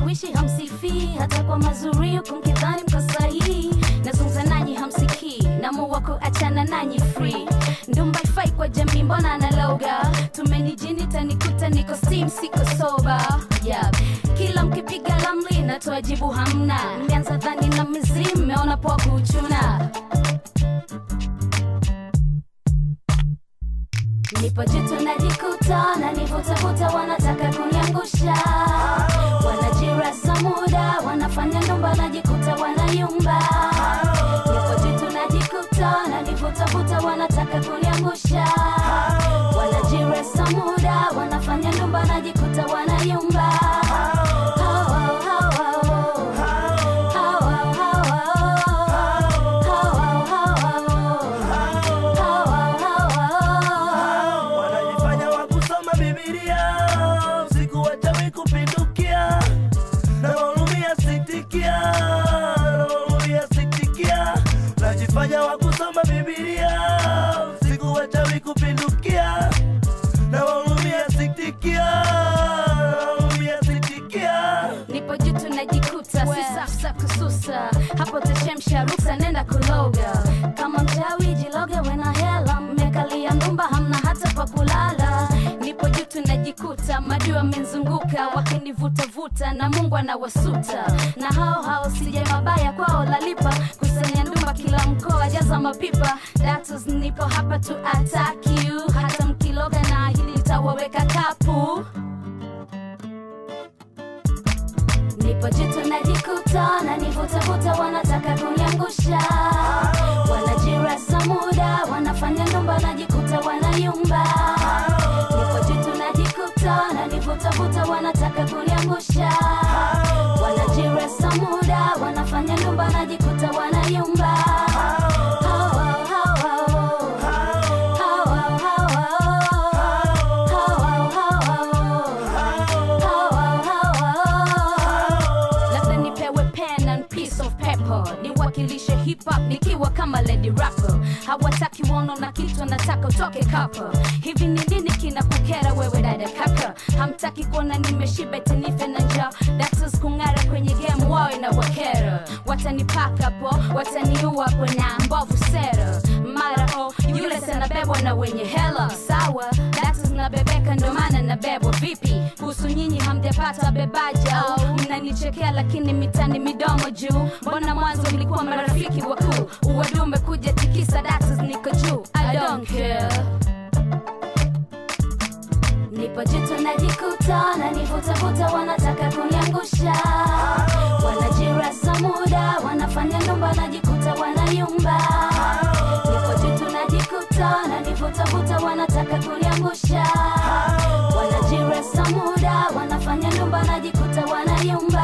mshawishi hamsifii hata kwa mazuri huku mkidhani mko sahihi nazungumza nanyi hamsikii namua kuachana nanyi free ndumba ifai kwa jamii mbona analoga tumenijini tanikuta niko sim siko soba yeah. kila mkipiga lamli natoa jibu hamna mmeanza dhani na mizimu mmeona poa kuchuna nipo jitu najikuta na nivutavuta wanataka kuniangusha wanajirasa muda wanafanya nyumba najikuta wanayumba nipo jitu najikuta na nivutavuta wanataka kuniangusha wanajirasa muda wanafanya nyumba najikuta wanayumba Hao, hao, hao, hao. Hao, hao, hao, hao. Hao, hao, hao, hao. wanajifanya wa kusoma bibilia usiku wachawi kupindukia na wahurumia siktikia na wahurumia siktikia najifanya wa kusoma bibilia usiku wachawi kupindukia na wahurumia siktikia na wahurumia siktikia nipo juu tunajikuta si safu za kususa hapo tashemsha ruksa nenda kuloga kama mchawi jiloga wena hela mmekalia ndumba hamna hata pa kulala nipo juu tunajikuta madui wamenzunguka wakinivutavuta na mungu anawasuta na hao hao sije mabaya kwao lalipa kusanya ndumba kila mkoa jaza mapipa datos nipo hapa tu attack you hata mkiloga na hili litawaweka kapu nipo jitu najikuta na nivutavuta wanataka kuniangusha wanajirasa muda wanafanya ndumba najikuta wanayumba nipo jitu najikuta na nivutavuta wanataka kuniangusha wanajirasa muda wanafanya ndumba najikuta wanayumba Hao, hao, hao, hao. Hao, hao, hao, hao. Hao, hao, hao, hao. labda nipewe pen and piece of paper niwakilishe hip hop nikiwa kama lady rapper hawataki wono na kitu nataka utoke kapa hivi ni nini kina kukera wewe dada kaka hamtaki kuona nimeshiba tinife na njaa datas kung'ara kwenye game wawe na wakera watanipaka po wataniua po na mbovu sera mara o yule sanabebwa na wenye hela sawa datas nabebeka ndo maana nabebwa vipi kuhusu nyinyi hamjapata bebaji au mnanichekea lakini mitani midomo juu mbona mwanzo mlikuwa marafiki wakuu uwadume kuja tikisa datas niko juu i don't care nipo jitu najikuta na nivutavuta wanataka kuniangusha wanajirasa muda wanafanya ndumba najikuta wanayumba nipo jitu najikuta na nivutavuta wanataka kuniangusha wanajirasa muda wanafanya ndumba najikuta wanayumba